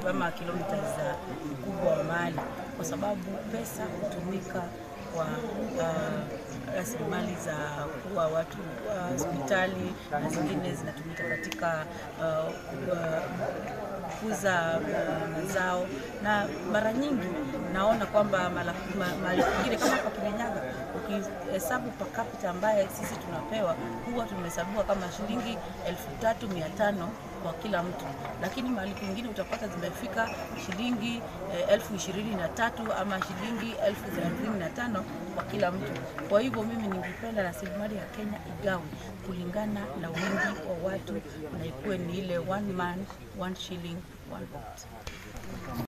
ama kilomita za ukubwa wa mali, kwa sababu pesa hutumika kwa uh, rasilimali za kuwa watu uh, hospitali na zingine zinatumika katika uh, uh, kukuza uh, mazao na mara nyingi naona kwamba mala- ma- mahali pengine kama hapa Kirinyaga ukihesabu per capita ambaye sisi tunapewa huwa tumehesabiwa kama shilingi elfu tatu mia tano kwa kila mtu, lakini mahali pengine utapata zimefika shilingi eh, elfu ishirini na tatu ama shilingi elfu thelathini na tano kwa kila mtu. Kwa hivyo mimi ningependa rasilimali ya Kenya igawe kulingana na wingi wa watu na ikuwe ni ile one man one shilling one vote.